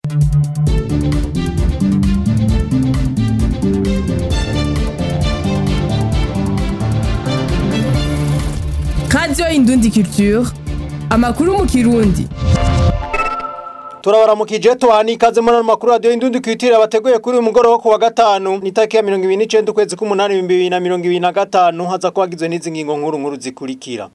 radiyo indundi culture amakuru mu kirundi turabaramukije tuhani ikaze muri ano makuru radiyo indundi kwitira bateguye kuri uyu mugoroba wo ku wa gatanu ni itariki ya mirongo ibiri n'icenda ukwezi k'umunani ibihumbi bibiri na mirongo ibiri na gatanu haza kuba hagizwe n'izi ngingo nkuru nkuru zikurikira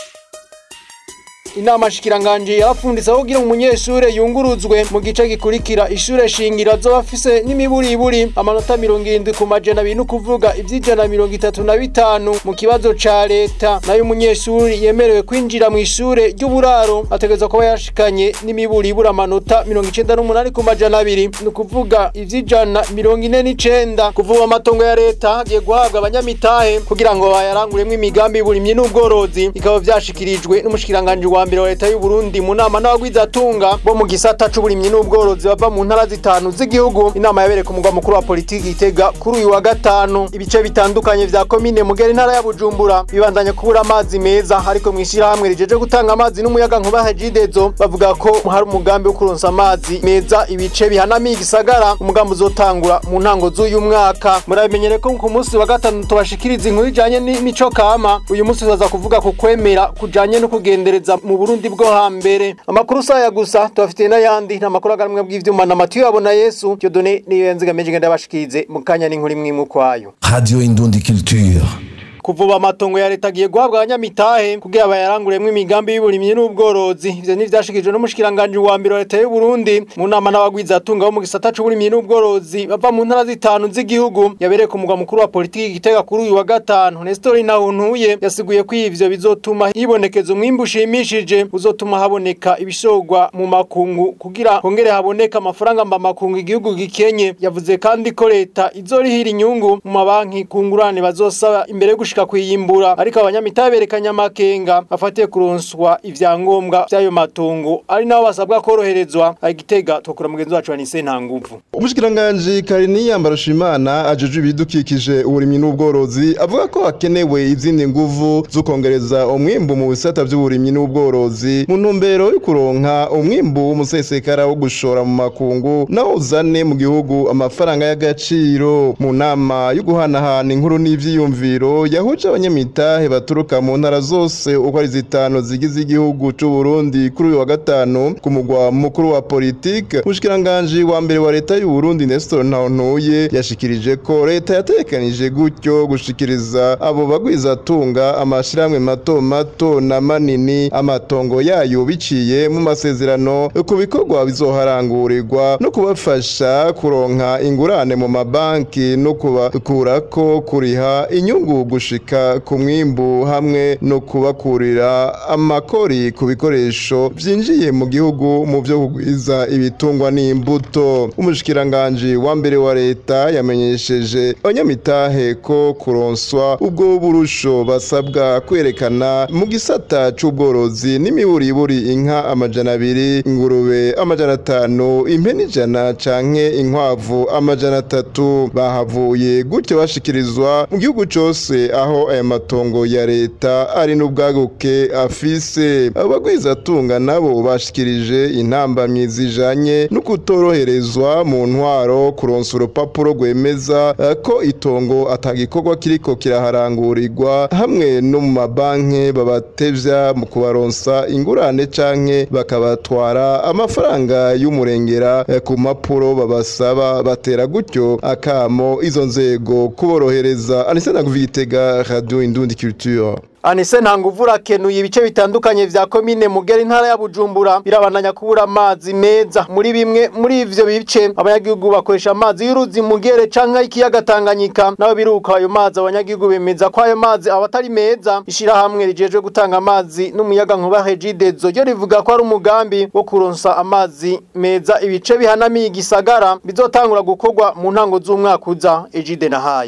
inama shikiranganje yarapfunditse aho kugira umunyeshure yunguruzwe mu gice gikurikira ishure shingiro azoba afise n'imiburiburi amanota mirongo irindwi ku majana abiri n'ukuvuga ivy'ijana mirongo itatu na bitanu mu kibazo ca leta nayo umunyeshuri yemerewe kwinjira mu ishure ry'uburaro ategerezwa kuba yashikanye n'imiburiburi amanota mirongo icenda n'umunani ku majana abiri ni ukuvuga ivy'ijana mirongo ine n'icenda kuvuba amatongo ya leta hagiye guhabwa abanyamitahe kugira ngo bayaranguremwo imigambi y'uburimyi n'ubworozi bikaba vyashikirijwe n'umushikiranganje wa mbere wa leta y'u Burundi mu nama n'abagwizatunga bo mu gisata c'uburimyi n'ubworozi bava mu ntara zitanu z'igihugu inama yabereye ku mugwa mukuru wa politiki itega kuri uyu wa gatanu ibice bitandukanye vya komine mugera intara ya Bujumbura bibandanya kubura amazi meza ariko mwishirahamwe rijeje gutanga amazi n'umuyaga nkuba Hajidezo bavuga ko hari umugambi wo kuronsa amazi meza ibice bihanamiye igisagara umugambi uzotangura mu ntango z'uyu mwaka murabimenyere ko ku munsi wa gatanu tubashikiriza inkuru ijanye n'imico kama uyu munsi tuzaza kuvuga ku kwemera kujanye no kugendereza mu Burundi bwo hambere amakuru saya gusa tubafitiye n'ayandi n'amakuru agamwe bw'ivyuma na Matiyo yabona Yesu Dieudonné niyo yanzigameje ngenda bashikirize mu kanya n'inkuru imwe imwe kwayo Radio Indundi Culture. kuvuba amatongo ya leta agiye guhabwa abanyamitahe kugira bayaranguremwo imigambi y'uburimyi n'ubworozi ivyo ni vyashikijwe n'umushikiranganje wa mbere wa leta y'u Burundi mu nama n'abagwizatunga bo mu gisata c'uburimyi n'ubworozi bava mu ntara zitanu z'igihugu yabereye ku mugwa mukuru wa politiki gitega kuri uyu wa gatanu Nestor Nahuntuye yasiguye ko ivyo bizotuma hibonekeza umwimbu ushimishije uzotuma haboneka ibishorwa mu makungu kugira hongere haboneka amafaranga mba makungu igihugu gikenye yavuze kandi ko leta izorihira inyungu mu mabanki kungurane bazosaba imbere yo gushika kuyimbura ariko abanyamitahe berekanye amakenga afatiye kuronswa ivyangombwa vy'ayo matungo ari nabo basabwa koroherezwa agitega tokura mugenzi wacu Anise Ntanguvu umushikiranganji Kariniya Mbarushimana ajejwe ibidukikije uburimyi n'ubworozi avuga ko hakenewe izindi nguvu zo kongereza umwimbu mu bisata vy'uburimyi n'ubworozi mu ntumbero yo kuronka umwimbu w'umusesekara wo gushora mu makungu nawo uzane mu gihugu amafaranga y'agaciro mu nama yo guhanahana inkuru n'ivyiyumviro yahuje abanyamitahe baturuka mu ntara zose uko ari zitanu zigize igihugu c'u Burundi kuri uyu wa gatanu ku mugwa mukuru wa politike umushikiranganji wa mbere wa leta y'u Burundi Nestor Ntawontuye yashikirije ko leta yatekanije gutyo gushikiriza abo bagwizatunga amashirahamwe mato mato na manini amatongo yayo biciye mu masezerano ku bikorwa bizoharangurirwa no kubafasha kuronka ingurane mu mabanki no kubakurako kuriha inyungu gushika ku mwimbu hamwe no kubakurira amakori ku bikoresho vyinjiye mu gihugu mu vyo kugwiza ibitungwa n'imbuto umushikiranganji wa mbere wa leta yamenyesheje abanyamitahe ko kuronswa ubwo burusho basabwa kwerekana mu gisata c'ubworozi n'imiburiburi inka amajana abiri ingurube amajana atanu impene ijana canke inkwavu amajana atatu bahavuye gutyo bashikirizwa mu gihugu cose aho aya matongo ya leta ari n'ubwaguke afise abagwizatunga nabo bashikirije intambamyi zijanye no kutoroherezwa mu ntwaro kuronsa urupapuro rwemeza eh, ko itongo atagikorwa kiriko kiraharangurirwa hamwe no mu mabanki babatevya mu kubaronsa ingurane canke bakabatwara amafaranga y'umurengera eh, ku mpapuro babasaba batera gutyo akamo izo nzego kuborohereza anise naguvitega radio indundi culture Anise ntanguvu rakenuye ibice bitandukanye vya komine mugera intara ya Bujumbura birabandanya kubura amazi meza muri bimwe muri ivyo bice abanyagihugu bakoresha amazi y'uruzi mugere canke ikiyaga Tanganyika nabo biruka ayo mazi abanyagihugu bemeza ko ayo mazi abatari meza ishira hamwe rijeje gutanga amazi n'umuyaga nkuba Regidezo ryo rivuga ko ari umugambi wo kuronsa amazi meza ibice bihanamiye igisagara bizotangura gukorwa mu ntango z'umwaka uza Ejide na hayo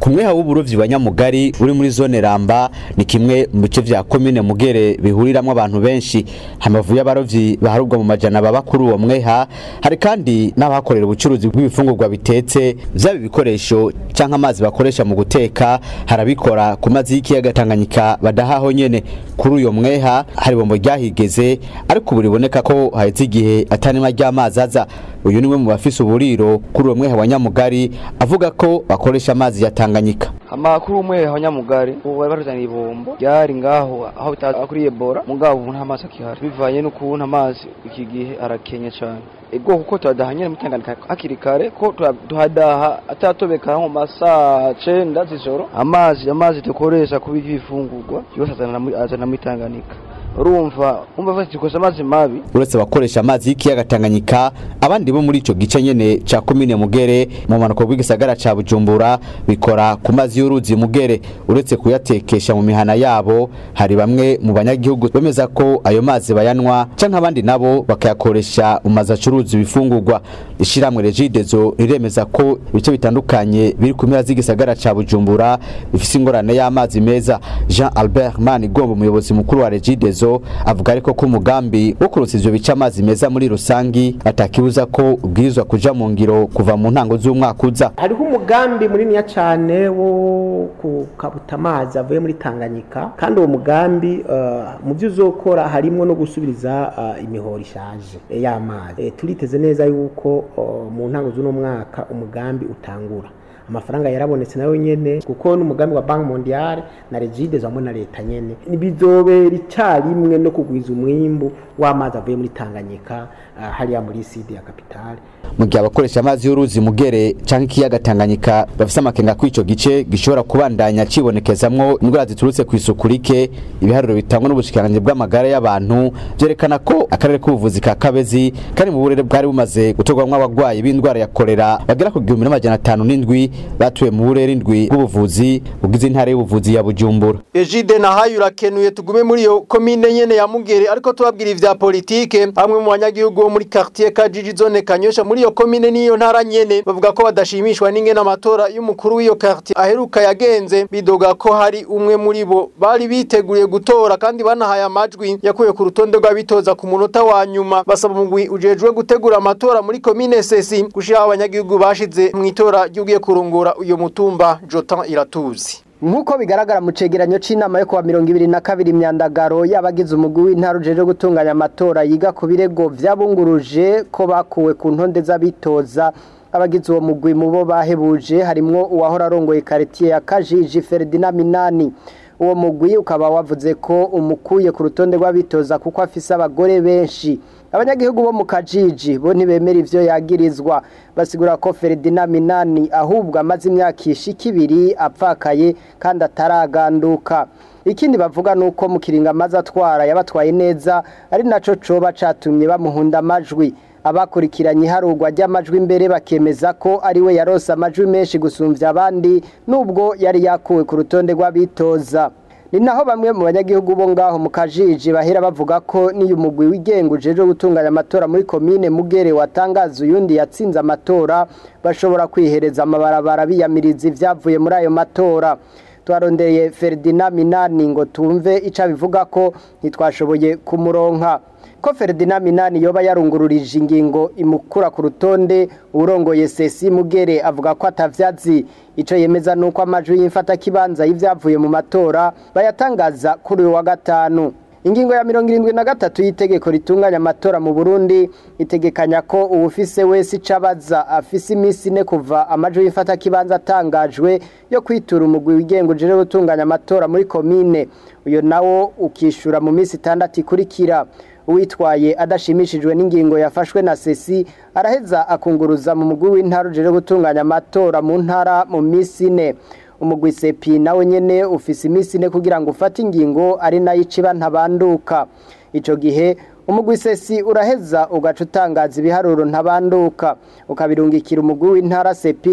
ku mweha w'uburovyi wa nyamugari uri muri zone ramba ni kimwe mu bice vya komine mugere bihuriramwo abantu benshi hamavu y'abarovyi baharubwa mu majana baba kuri uwo mweha hari kandi n'abahakorera ubucuruzi bw'ibifungurwa bitetse vyaba ibikoresho canke amazi bakoresha mu guteka harabikora ku mazi y'ikiyaga Tanganyika badahaho nyene kuri uyo mweha hari bombo ryahigeze ariko ubu riboneka ko haheze igihe atanima ry'amazi aza uyu niwe mu bafise uburiro kuri uwo mweha wa nyamugari avuga ko bakoresha amazi ya Tanganyika amakuru umwe wa nyamugari ubu bari baruzaniye ibombo ryari ngaho aho bitaza kuri Ebola mugabo ubu nta mazi akihari bivanye n'ukuntu amazi iki gihe arakenya cyane ego kuko turadaha nyene mutanganika hakiri kare ko tuhadaha atatobeka nko masaa cenda z'ijoro amazi amazi dukoresha kubika ibifungurwa yose azana muri Tanganyika urumva umva bafite dukoresha amazi mabi uretse abakoresha amazi y'ikiyaga Tanganyika abandi bo muri ico gice nyene ca komine Mugere mu manuko bw'igisagara ca Bujumbura bikora ku mazi y'uruzi Mugere uretse kuyatekesha mu mihana yabo hari bamwe mu banyagihugu bemeza ko ayo mazi bayanwa canke abandi nabo bakayakoresha mu mazi acuruza ibifungurwa ishiramwe Regidezo riremeza ko ibice bitandukanye biri ku mpera z'igisagara ca Bujumbura bifise ingorane y'amazi meza Jean Albert Manigombo umuyobozi mukuru wa Regidezo avuga ariko ko umugambi wo kurusa ivyo bice amazi meza muri rusangi atakibuza ko ubwirizwa kuja mu ngiro kuva mu ntango z'umwaka uza hariho umugambi muniniya cane wo kukabuta amazi avuye muri Tanganyika kandi uwo mugambi uh, mu byo uzokora harimwo no gusubiriza uh, imihoro ishaje y'amazi e, turiteze neza yuko uh, mu ntango z'uno mwaka umugambi utangura amafaranga yarabonetse nayo nyene kuko n'umugambi wa Bank Mondiale na Regides hamwe na leta nyene bizobera icyarimwe no kugwiza umwimbu w'amazi avuye muri Tanganyika uh, hariya muri sidi ya kapitale mu gihe abakoresha amazi y'uruzi mugere canke ikiyaga Tanganyika bafise amakenga ko ico gice gishobora kubandanya cibonekezamwo indwara ziturutse ku isuku rike ibiharuro bitangwa n'ubushikiranganje bw'amagara y'abantu vyerekana ko akarere k'ubuvuzi ka Kabezi kari mu burere bwari bumaze gutorwamwo abagwayi b'indwara ya kolera bagera ku gihumbi n'amajana atanu n'indwi batuye mu burere indwi bw'ubuvuzi bugize intara y'ubuvuzi ya Bujumbura Ejide na hayu rakenuye tugume muri yo komine nyene ya Mugere ariko tubabwira ivya politike hamwe mu banyagihugu bo muri quartier Kajiji zone Kanyosha muri iyo komine niyo ntara nyene bavuga ko badashimishwa n'ingene amatora y'umukuru w'iyo quartier aheruka yagenze bidoga ko hari umwe muri bo bari biteguriye gutora kandi banahaye amajwi yakuye ku rutonde rw'abitoza ku munota wa nyuma basaba umugwi ujejwe gutegura amatora muri komine Sesi gushiraho abanyagihugu bashize mu itora ry'ugiye kurungura uyo mutumba Jotan Iratuzi Nkuko bigaragara mu cegeranyo c'inama yo kuwa mirongo ibiri na kabiri imyandagaro y'abagize umugwi w'intara ujeje gutunganya amatora yiga ku birego vyabunguruje ko bakuwe ku ntonde z'abitoza abagize uwo mugwi mu bo bahebuje harimwo uwahora arongoye quartier ya Kajiji Ferdinand Minani uwo mugwi ukaba wavuze ko umukuye ku rutonde rw'abitoza kuko afise abagore benshi abanyagihugu bo mu kajiji bo ntibemera ivyo yagirizwa basigura ko Ferdinand Minani ahubwo amaze imyaka ishika ibiri apfakaye kandi ataraganduka ikindi bavuga nuko mu kiringa amaze atwara yabatwaye neza ari naco coba catumye bamuhunda amajwi abakurikiranye iharurwa ry'amajwi imbere bakemeza ko ari we yarose amajwi menshi gusumvya abandi nubwo yari yakuwe ku rutonde rw'abitoza ni naho bamwe mu banyagihugu bo ngaho mu kajiji bahera bavuga ko niyo umugwi wigenga ujejwe gutunganya amatora muri komine mugere watangaza uyundi yatsinze amatora bashobora kwihereza amabarabara biyamiriza ivyavuye muri ayo matora twarondeye Ferdinand Minani ngo tumve ico bivuga ko ntitwashoboye kumuronka ko Ferdinand Minani yoba yarungururije ingingo imukura ku rutonde urongoye Sesi Mugere avuga ko atavyazi ico yemeza nuko amajwi y'imfata kibanza y'ivyavuye mu matora bayatangaza kuri uyu wa gatanu ingingo ya mirongo irindwi na gatatu y'itegeko ritunganya amatora mu Burundi itegekanya ko uwufise wese icabaza afise iminsi ine kuva amajwi y'imfata kibanza atangajwe yo kwitura umugwi wigenga ujejwe gutunganya amatora muri komine uyo nawo ukishura mu minsi itandatu ikurikira uwitwaye adashimishijwe n'ingingo yafashwe na sesi araheza akunguruza mu mugwi w'intara ujejwe gutunganya amatora mu ntara mu minsi ine umugwi sepi nawe nyene ufise iminsi ine kugira ngo ufate ingingo ari nayo iciba ntabanduka ico gihe umugwi sesi uraheza ugaca utangaza ibiharuro ntabanduka ukabirungikira umugwi w'intara sepi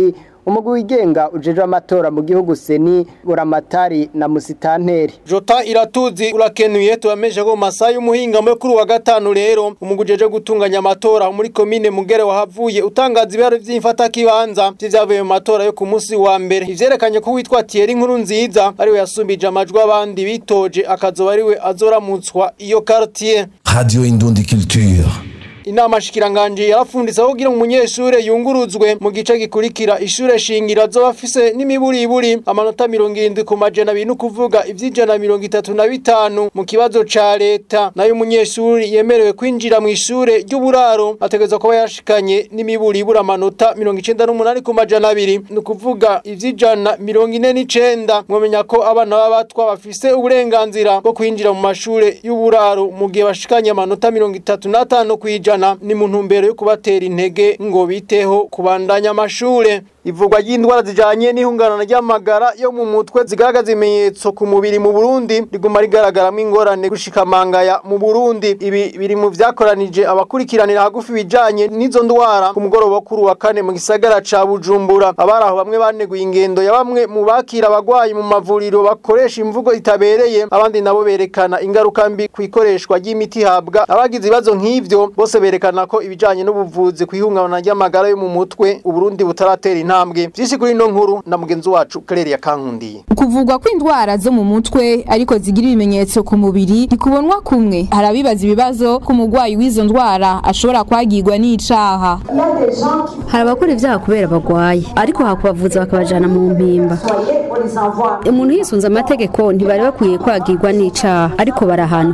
umugwi wigenga ujejwe amatora mu gihugu seni buramatari na musitanteri Jota iratuzi urakenuye tubamenyesha ko mu masaha y'umuhinga muri kuri wa gatanu rero umugujeje gutunganya amatora muri komine Mugere wahavuye utangaza ibiharo vy'imfata kibanza vy'ivyavuye mu matora yo ku munsi wa mbere ivyerekanye ko witwa Thierry Nkuru nziza ariwe yasumbije amajwi abandi bitoje akazoba ariwe azoramutswa iyo quartier Radio Indundi Culture. Inama shikiranganje yarafunditse aho kugira umunyeshure yunguruzwe mu gice gikurikira ishure shingira azoba afise n'imiburiburi amanota 70 ku majana abiri kuvuga ivy'ijana 35 mu kibazo ca leta nayo umunyeshure yemerewe kwinjira mu ishure ry'uburaro ategeza kuba yashikanye n'imiburiburi amanota 98 ku majana abiri ni kuvuga ivy'ijana 49 mwomenya ko abana b'abatwa bafise uburenganzira bwo kwinjira mu mashure y'uburaro mu gihe bashikanye amanota 35 kwijana ni mu ntumbero yo kubatera intege ngo biteho kubandanya amashure ivugwa ry'indwara zijanye n'ihungabana ry'amagara yo mu mutwe zigaragaza ibimenyetso ku mubiri mu Burundi riguma rigaragaramo ingorane gushika mangaya mu Burundi ibi biri mu vyakoranije abakurikiranira hagufi bijanye n'izo ndwara ku mugoroba kuri wa kane mu gisagara ca Bujumbura abaraho bamwe baneguye ingendo ya bamwe mu bakira abagwayi mu mavuriro bakoresha imvugo itabereye abandi nabo berekana ingaruka mbi ku ikoreshwa ry'imiti habwa abagize ibibazo nk'ivyo bose berekana ko ibijanye n'ubuvuzi ku ihungabana ry'amagara yo mu mutwe Uburundi butaratera intambwe vyinshi kuri ino nkuru na mugenzi wacu Claire Yakankundiye kuvugwa kw'indwara zo mu mutwe ariko zigira ibimenyetso ku mubiri ntikubonwa kumwe hari abibaza ibibazo ku mugwayi w'izo ndwara ashobora kwagirwa n'icaha hari abakora ibyaha kubera bagwaye ariko hakubavuza bakabajana mu mpimba umuntu yisunze amategeko ntibari bakwiye kwagirwa n'icaha ariko barahana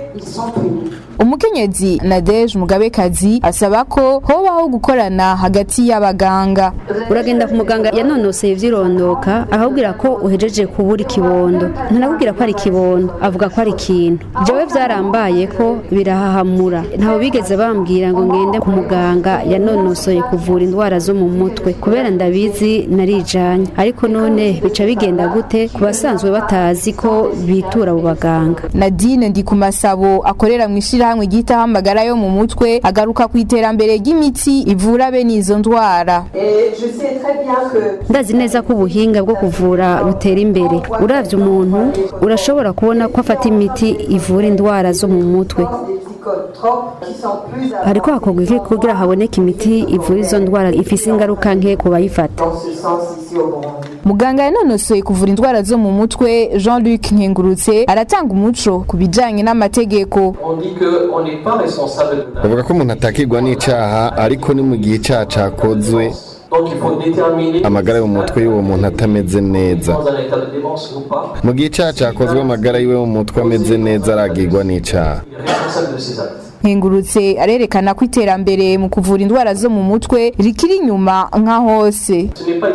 umukenyezi Nadege Mugabekazi asaba ko hobaho gukorana hagati y'abaganga uragenda ku muganga yanonoseye ivyirondoka ahubwira ko uhejeje kubura ikibondo ntanakubwira ko ari ikibondo avuga ko ari ikintu jewe vyarambaye ko birahahamura ntaho bigeze bambwira ngo ngende ku muganga yanonosoye kuvura indwara zo mu mutwe kubera ndabizi narijanye ariko none bica bigenda gute ku basanzwe batazi ko bitura abo baganga Nadine Ndikumasabo akorera mu ishirahamwe ryitaho amagara yo mu mutwe agaruka ku iterambere ry'imiti ivura bene izo ndwara ndazi neza ko ubuhinga bwo kuvura butera imbere uravye umuntu urashobora kubona ko afata imiti ivura indwara zo mu mutwe hariko hakorwa iki kugira haboneke imiti ivura izo ndwara ifise ingaruka nke ku bayifata muganga yanonosoye kuvura indwara zo mu mutwe Jean-Luc Nkengurutse aratanga umuco ku bijanye n'amategeko bavuga ko umuntu atakirwa n'icaha ariko ni mu gihe icaha cakozwe amagara yo mu mutwe y'uwo muntu atameze neza mu gihe icaha cakozwe amagara yiwe mu mutwe ameze neza aragirwa n'icaha nkengurutse arerekana ko iterambere mu kuvura indwara zo mu mutwe rikiri inyuma nka hose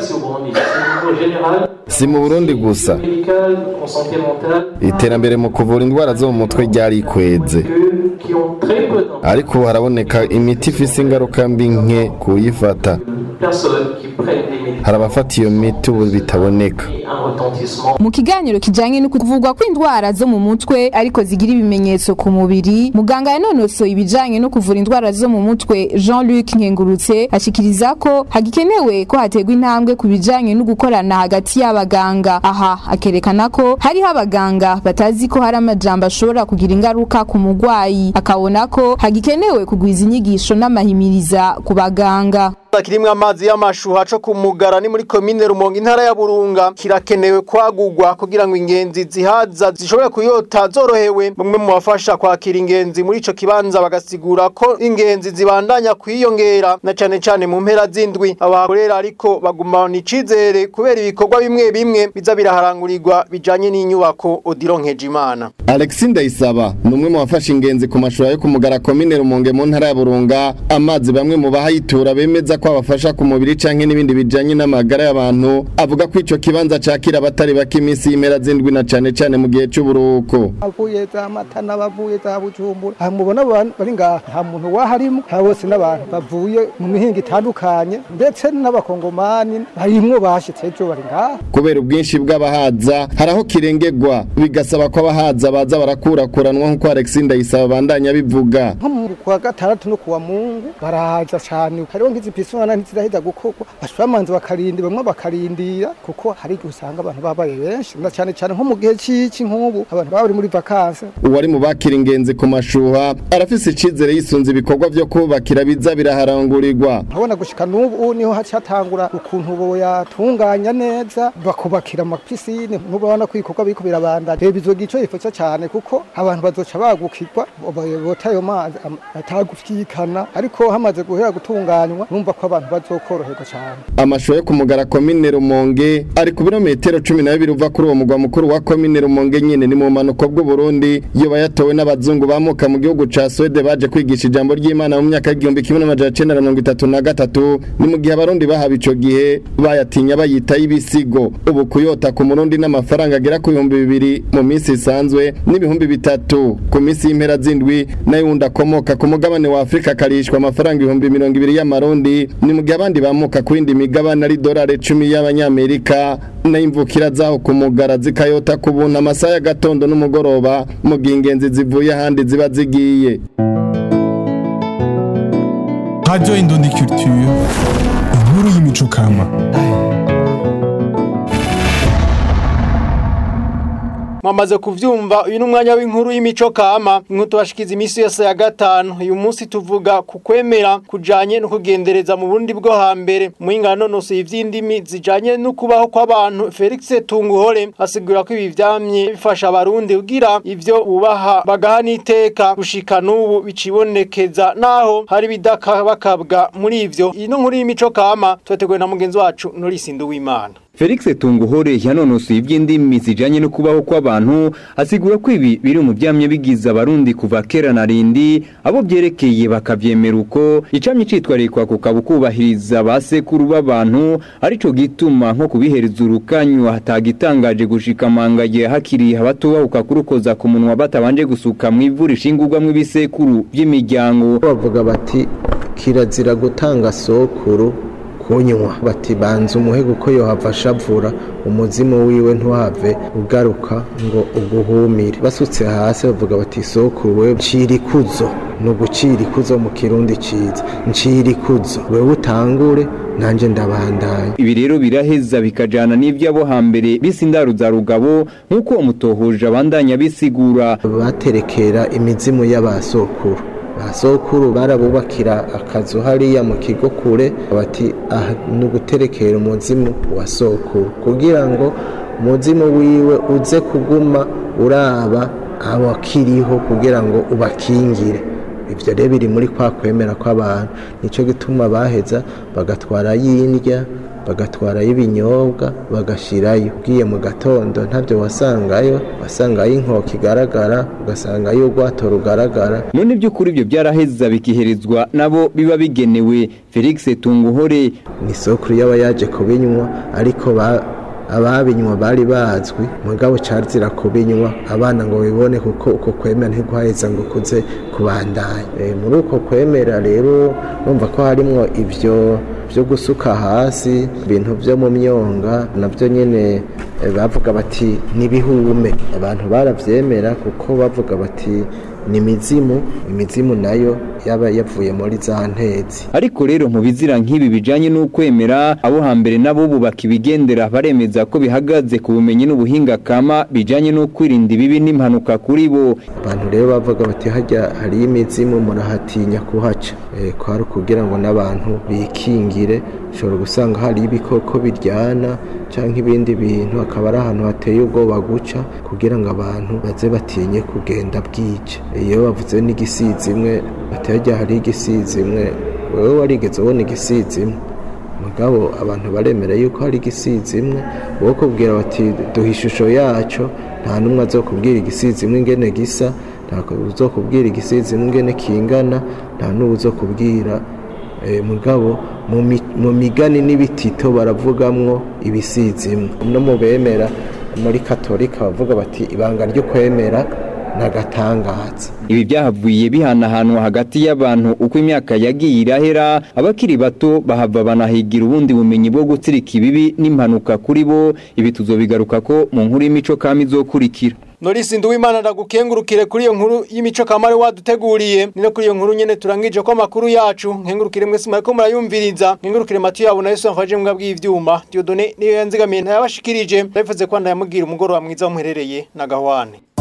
si mu burundi gusa iterambere mu kuvura indwara zo mu mutwe ryarikweze ariko ubu haraboneka imiti ifise ingaruka mbi nke kuyifata hari abafata iyo miti ubu bitaboneka mu kiganiro kijanye no kuvugwa kw'indwara zo mu mutwe ariko zigira ibimenyetso ku mubiri muganga yanonosoye ibijanye no kuvura indwara zo mu mutwe Jean-Luc Nkengurutse ashikiriza ko hagikenewe ko hategwa intambwe ku bijanye no gukorana hagati y'abaganga aha akerekana ko hariho abaganga batazi ko hari amajambo ashobora kugira ingaruka ku mugwayi akabona ko hagikenewe kugwiza inyigisho n'amahimiriza ku baganga kirimwe amazi y'amashuha co kumugara ni muri komine Rumonge intara ya Burunga kirakenewe kwagurwa kugira ngo ingenzi zihaza zishobore kuyota zorohewe bamwe mu bafasha kwakira ingenzi muri ico kibanza bagasigura ko ingenzi zibandanya kwiyongera na cane cane mu mpera z'indwi abakorera ariko bagumana icizere kubera ibikorwa bimwe bimwe biza biraharangurirwa bijanye n'inyubako Odironkeje Imana Alexis Ndayisaba ni umwe mu bafasha ingenzi ku mashuri yo kumugara komine Rumonge mu ntara ya Burunga amazi bamwe mu bahayitura bemeza ko abafasha ku mubiri canke n'ibindi bijanye n'amagara y'abantu avuga ko ico kibanza cakira abatari bake iminsi y'imera z'indwi na cane cane mu gihe c'uburuhuko avuye za matana bavuye za bujumbura aha mubona abantu bari ngaha nta muntu waharimo nta bose n'abantu bavuye mu mihinga itandukanye ndetse n'abakongomani barimwo bashitse ejo bari ngaha kubera ubwinshi bw'abahaza hari aho kirengegwa bigasaba ko abahaza baza barakurakuranwa nk'uko Alexis Ndayisaba bandanya bivuga nko mu kwa gatandatu no kuwa mungu barahaza cane hariho nk'izi zisona ntiziraheza gukorwa bashamanza bakarindira bamwe bakarindira kuko hari igihe usanga abantu babaye benshi na cyane cyane nko mu gihe cy'iki nk'ubu abantu baba bari muri vakanse uwari mu bakira ingenzi ku mashuha arafise icizere yisunze ibikorwa vyo kubakira biza biraharangurirwa urabona gushika n'ubu niho hacatangura ukuntu boyatunganya neza bakubakira amapisine ntubona ko ibikorwa biriko birabandanya reba izoga ico yifasha cyane kuko abantu bazoca bagukirwa bota ayo mazi atagufyikana ariko hamaze guhera gutunganywa numva ko abantu bazokoroherwa cyane amashuha yo ku mugara komine rumonge ari ku birometero cumi na bibiri uva kuri uwo mugwa mukuru wa komine rumonge nyene ni mu manuko bw'uburundi iyo bayatowe n'abazungu bamuka mu gihugu ca swede baje kwigisha ijambo ry'imana mu myaka y'igihumbi kimwe n'amajana cenda na mirongo itatu na gatatu ni mu gihe abarundi bahaba ico gihe bayatinya bayita y'ibisigo ubu kuyota ku murundi n'amafaranga agera ku bihumbi bibiri mu minsi isanzwe n'ibihumbi bitatu ku minsi y'impera z'indwi nayo wundi akomoka ku mugabane wa afurika akarishwa amafaranga ibihumbi mirongo ibiri y'amarundi ni mu gihe abandi bamuka ku yindi migabane ari dorari cumi y'abanyamerika nayo imvukira zaho ku mugara zikayota ku buntu amasaha y'agatondo n'umugoroba mu gihe ingenzi zivuye ahandi ziba zigiye Radio Indundi Culture, inkuru y'imico kama. mwamaze kuvyumva uyu ni umwanya w'inkuru y'imico kama inkuru tubashikiza iminsi yose ya gatanu uyu munsi tuvuga ku kwemera kujanye no kugendereza mu burundi bwo hambere muhinga nonosoye ivy'indimi zijanye no kubaho kw'abantu Felix Tunguhore asigura ko ibi vyamye bifasha abarundi kugira ivyo bubaha bagaha n'iteka gushika n'ubu bicibonekeza naho hari bidakabakabwa muri ivyo iyi ni inkuru y'imico kama twateguwe na mugenzi wacu Norisi Nduwimana Felix Tunguhore yanonosoye iby'indimi zijanye no kubaho kw'abantu asigura ko ibi biri mu byamye bigize abarundi kuva kera na rindi abo byerekeye bakavyemera uko icamye citwarikwa kukaba kubahiriza basekuru b'abantu arico gituma nko kubihereza urukanywa hatagitangaje gushika mangaye hakiri abatubahuka kurukoza ku munwa batabanje gusuka mu ivu rishingurwamwo ibisekuru by'imiryango bavuga bati kirazira gutanga sokuru kunywa bati banza umuhe kuko yohava ashavura umuzimu wiwe ntuhave ugaruka ngo uguhumire basutse hasi bavuga bati sokuru we ncira ikuzo ni ugucira ikuzo mu kirundi ciza ncira ikuzo wewe utangure nanje ndabandanya ibi rero biraheza bikajana n'ivy'abo hambere b'isindaro za rugabo nk'uko umutohoje abandanya bisigura baterekera imizimu y'abasokuru basokuru barabubakira akazu hariya mu kigo kure bati aha ni uguterekera umuzimu wa sokuru kugira ngo umuzimu wiwe uze kuguma uraba abakiriho kugira ngo ubakingire ibyo rero biri muri kwa kwemera kw'abantu nicyo gituma baheza bagatwara y'indya bagatwarayo ibinyobwa bagashirayo ugiye mu gatondo ntabyo wasangayo wasangayo inkoko igaragara ugasangayo urwato rugaragara none by'ukuri ibyo byaraheza bikiherezwa nabo biba bigenewe felix tunguhore ni isokuru y'aba yaje kubinywa ariko ababinywa bari bazwi mugabo carzira kubinywa abana ngo bibone kuko uko kwemera ntiguhaheza ngo kuze kubandanya muri uko kwemera rero numva ko harimwo ivyo byo gusuka hasi ibintu byo mu myonga nabyo nyine bavuga bati n'ibihume abantu barabyemera kuko bavuga bati ni imizimu imizimu nayo yaba yavuye muri za ntezi ariko rero mu bizira nk'ibi bijanye n'ukwemera abo hambere nabo bubaka ibigendera baremeza ko bihagaze ku bumenyi n'ubuhinga kama bijanye no kwirinda ibibi n'impanuka kuri bo abantu rero bavuga bati hajya hariyo imizimu murahatinya kuhaca e, kwari kugira ngo n'abantu bikingire ushobora gusanga hari ibikoko biryana cyangwa ibindi bintu akaba ari ahantu hateye ubwoba guca kugira ngo abantu baze batinye kugenda bwica iyo bavuze n'igisizi imwe batajya hari igisizi imwe wowe warigeze ubona igisizi imwe mugabo abantu baremera yuko hari igisizi imwe wowe kubwira bati duha ishusho yacu nta n'umwe azokubwira igisizi imwe ingene gisa ntabwo uzokubwira igisizi imwe ingene kingana nta n'uwo uzokubwira mugabo mu migani n'ibitito baravugamwo ibisizi imwe no mu bemera muri katolika bavuga bati ibanga ryo kwemera nagatangaza ibi byahavuye bihanahanwa hagati y'abantu uko imyaka yagiye irahera abakiri bato bahava banahigira ubundi bumenyi bwo gutsirika ibibi n'impanuka kuri bo ibi tuzobigaruka ko mu nkuru y'imico kama izokurikira Norisi Nduwimana ndagukengurukire kuri iyo nkuru y'imico kamare waduteguriye ni no kuri iyo nkuru nyene turangije ko amakuru yacu nkengurukire mwese mwariko murayumviriza nkengurukire Matiyo yabo na Yesu amfaje mbwa bw'ivyuma Dieudonné niyo yanzigamiye ntayabashikirije ndabivuze ko ndayamubwira umugoroba mwiza wumuherereye na gahwane